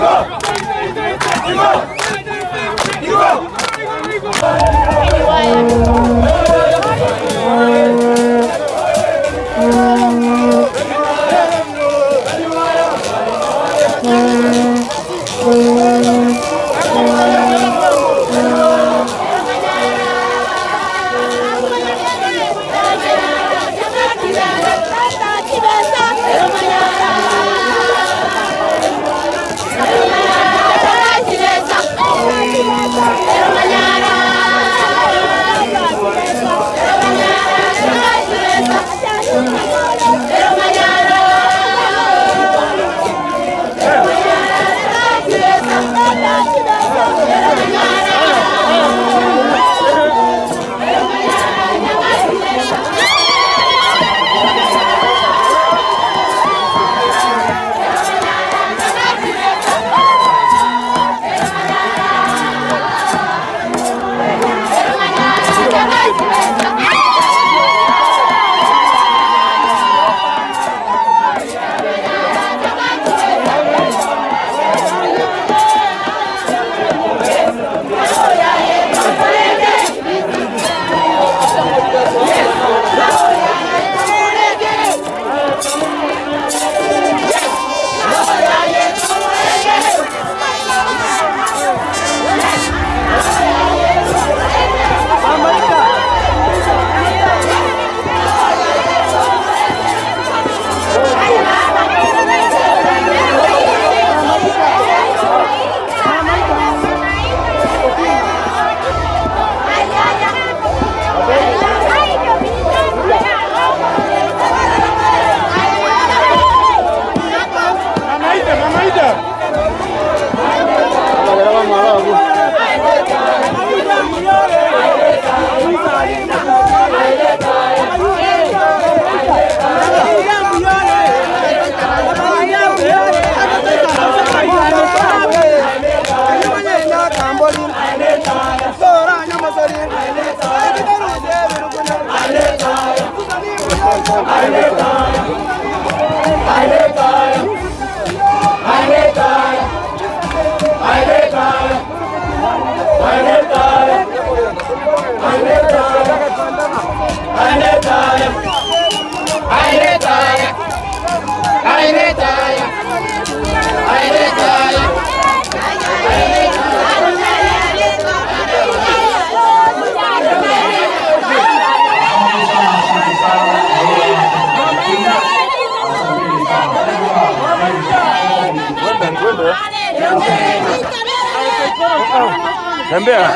Tembea.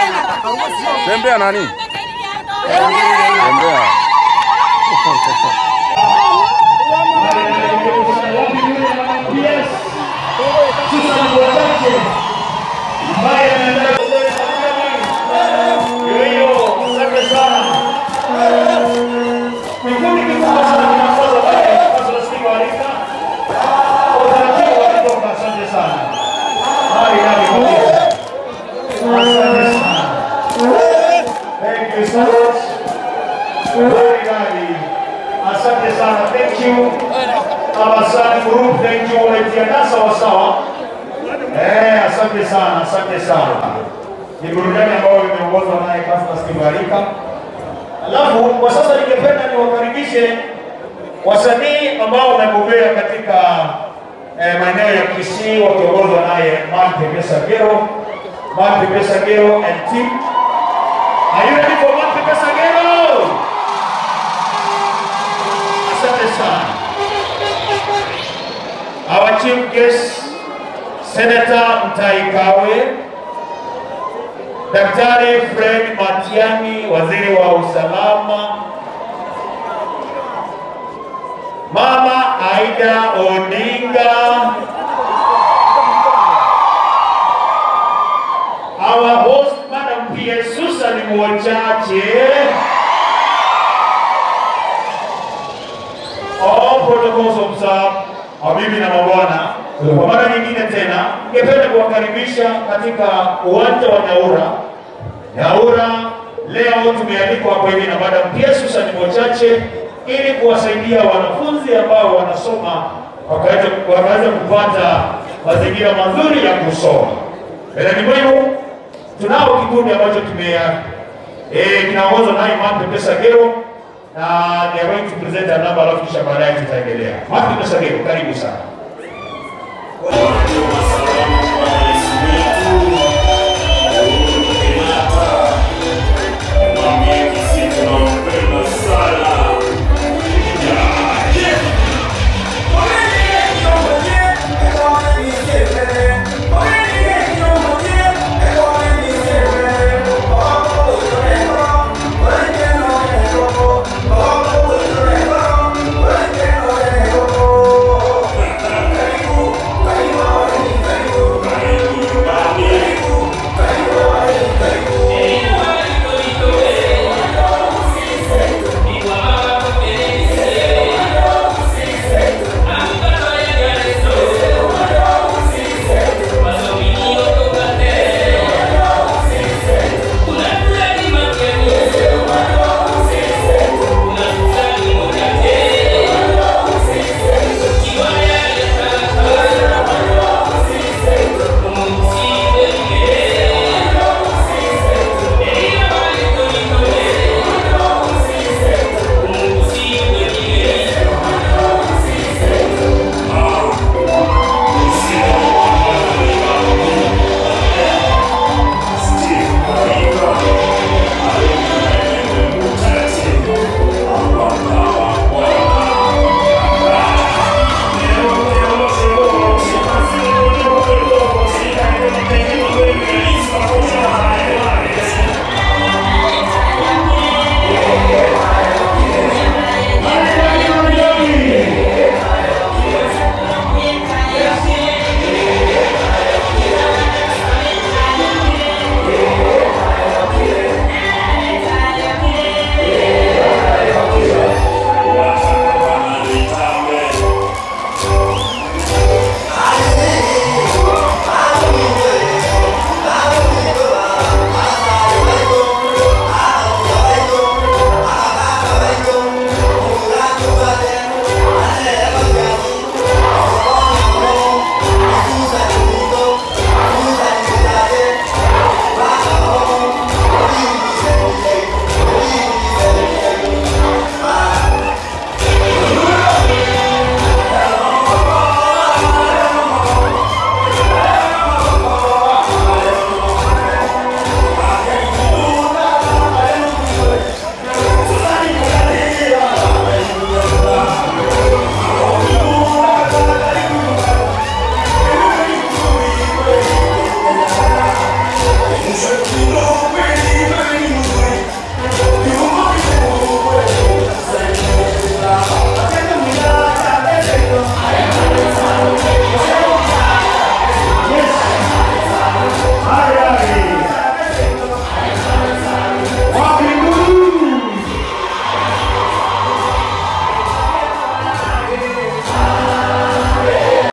Tembea nani? Tembea. Thank you so much. Very good. Asante sana. Thank you. Abasani group, thank you. Umejiandaa sawa sawa. Eh, asante sana, asante sana. Ni burudani ambayo imeongozwa naye Pastor Stibarika. Alafu kwa sasa ningependa niwakaribishe wasanii ambao wamebobea katika eh, maeneo ya Kisii wakiongozwa naye Mante Pesagero, Mante Pesagero and team. Are you ready for Mante Pesagero? Asante sana. Our chief guest, Senator Mutahi Kagwe, Daktari Fred Matiang'i, waziri wa usalama, Mama Aida Odinga, our host Madam P.S. Susan Mwachache, all protocols observed, mabibi na mabwana, kwa mara nyingine tena ningependa kuwakaribisha katika uwanja wa Nyaura. Nyaura leo tumealikwa hapa hivi na Madam P.S. Susan Mwachache ili kuwasaidia wanafunzi ambao wanasoma wakaweza wakaweza kupata mazingira mazuri ya kusoma. Mbeleni mwenu tunao kikundi ambacho kime eh, kinaongozwa na Imam Pepe Sagero na they are going to present a number alafu kisha baadaye tutaendelea. Imam Pepe Sagero, karibu sana.